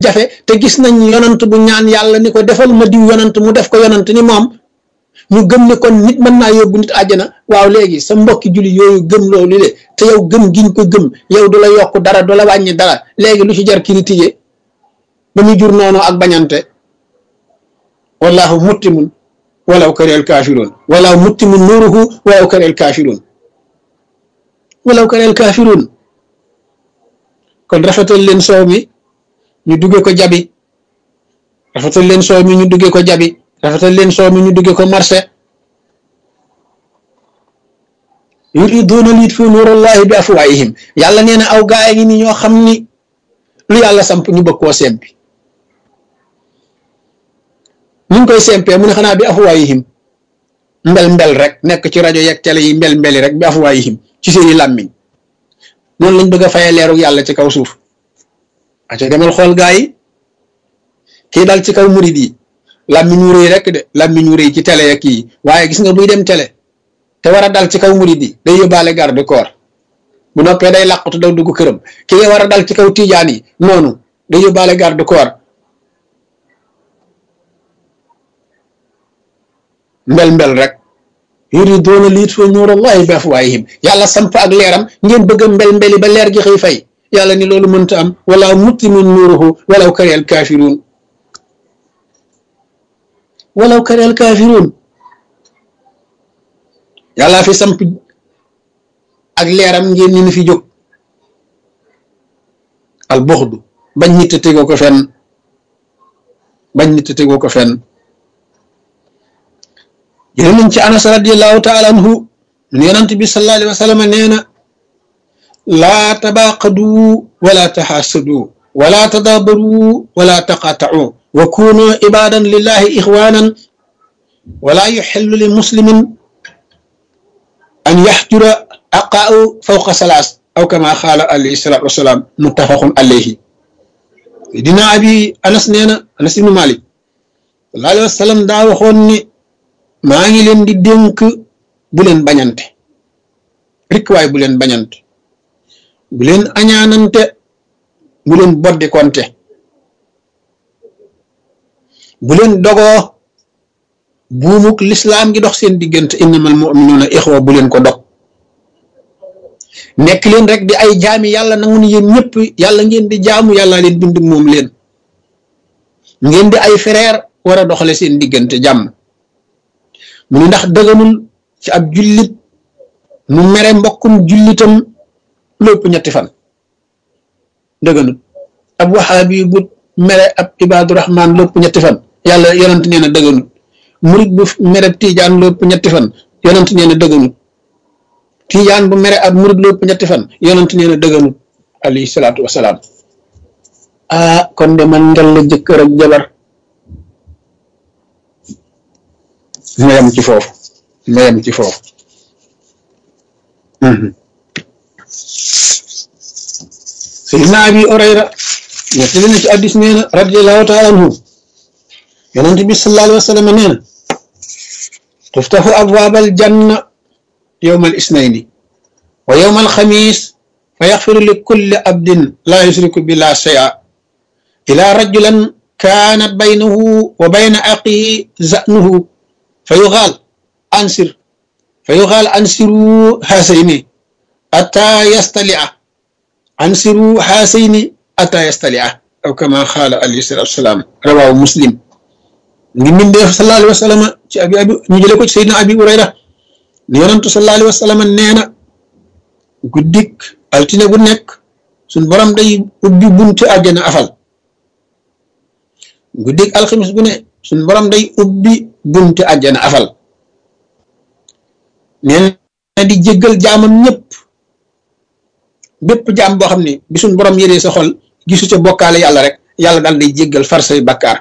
jafe te gis nañ yonant bu ñaan yàlla ni ko defal ma diw yonant mu def ko yonant ni moom ñu gëm ne kon nit mën naa yóbbu nit àjjana waaw léegi sa mbokki julli yooyu gëm loolu le te yow gëm giñ ko gëm yow du la yokk dara du la wàññi dara léegi lu ci jar critiquer ba muy jur noonu ak bañante wallahu muttimun walaw kareel kaafiroon walaw muttimun nuuruhu walaw kareel kaafiroon walaw kareel kaafiroon kon rafetal leen soow mi ñu dugge ko jabi rafetal leen soow mi ñu dugge ko jabi rafetal leen soow mi ñu dugge ko marché yuriduuna liyutfiu nuurallahi bi afwaahihim yàlla nee na aw gaay ngi ni ñoo xam ni lu yàlla samp ñu bëgg koo sempi ñu ngi koy sempee mu ne xanaa bi afwaahihim mbel mbel rek nekk ci rajo yeeg télé yi mbel mbeli rek bi afwaahihim ci seeni làmmiñ noonu lañ bëgg a fayee leeru yàlla ci kaw suuf aca demal xool gaa yi kii dal ci kaw murid yi làmmiñ wu rëy rek de làmmiñ wu rëy ci télé ya kii waaye gis nga buy dem télé te war a dal ci kaw murid yi day yóbbaale garde corps bu noppee day làqutu daw dugg këram kii war a dal ci kaw tijaan yi noonu day yóbbaale garde corps mbel mbel rek yuriduuna liyutfiu nuurallahi bi afwaahihim yàlla samp ak leeram ngeen bëgg a mbel mbeli ba leer gi xëy fay yàlla ni loolu mënta am wala muttimun nuuruhu walaw karihal kaafiruun walaw karihal kaafiruun yàlla fi samp ak leeram ngeen ni ni fi jóg al buxdu bañ nit a tegoo ko fenn bañ nit a tegoo ko fenn jële nañ ci anas radiallahu taala anhu mun yonant bi sallallahu alayhi wa sallam nee na laa tabaaqadu wala taxaasadu wala tadaabaru wala taqaatau wa kunu ibadan lillahi ixwanan wala yuxillu li muslimin an yaxjura aqaau fawqa salaas aw kama xaala alayhi salatu wasalaam muttafaqun alayhi dina abi anas nee na anas ibnu malik sallallahu alayhi wa sallam daa waxoon ni maa ngi leen di dénk bu leen bañante rikk waay bu leen bañante bu leen añaanante bu leen boddi konte bu leen dogoo buumuk lislaam gi dox seen diggante innamal mu'minuuna ixwa bu leen ko dog nekk leen rek di ay jaami yàlla nangu ni yéen ñëpp yàlla ngeen di jaamu yàlla leen bind moom leen ngeen di ay frère war a doxale seen diggante jàmm mu ni ndax dëgganul ci ab jullit mu mere mbokkum jullitam lépp ñetti fan dëgganul ab waxaabi bu mere ab ibaadu rahmaan lépp ñetti fan yàlla yonent nee na dëgganul murit bu mere tiijaan lépp ñetti fan yonent nee na dëgganul tiijaan bu mere ab murit lépp ñetti fan yonent nee na dëgganul alayhi salaatu wasalaam ah kon de man ngel la jëkkër ak jabar ma yem ci foofu ma yem ci foofu sayidna abi orayra nettali na ci addis nee na radiallahu taala anhu yonent bi sallallahu alayhi wa sallam nee na tuftaxu abwaab aljanna yowma alisnayni wa yowma alxamis fa yaxfiru li kulli abdin laa yusriku billah shay'a ila rajulan kaanat baynahu wa bayna aqihi zanuhu fa yuxaal ansir fa yuxaal ansiru haasayni ata yastalia ansiru haasayni ata yastalia aw kama xaala alayhi salatu wasalaam rawaahu muslim ngi mbindeef sallallahu alayhi wa sallam ci abi abi ñu jële ko ci sayyidina abi urayra ne yonantu sallallahu alayhi wa sallam nee na guddik altine gu nekk suñ borom day ubbi bunti àjjana afal guddik alxamis gu ne suñ borom day ubbi bunti àjjana afal nee na di jéggal jaamam ñëpp bépp jaam boo xam ne bi suñ borom yëree sa xol gisu ca bokkaale yàlla rek yàlla daal day jéggal far say bakkaar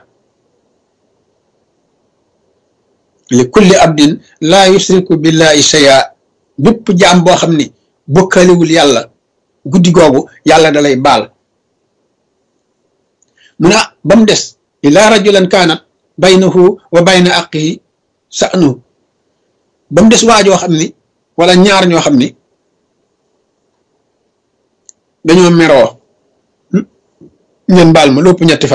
li kulli abdin laa yusriku billahi shay'a bépp jaam boo xam ne bokkaalewul yàlla guddi googu yàlla da lay baal mu ne ba mu des ila rajulan kaanat baynahu wa bayna aqihi sa'nu ba mu des waajoo xam ni wala ñaar ñoo xam ni dañoo meroo ngeen baal ma lépp ñetti fan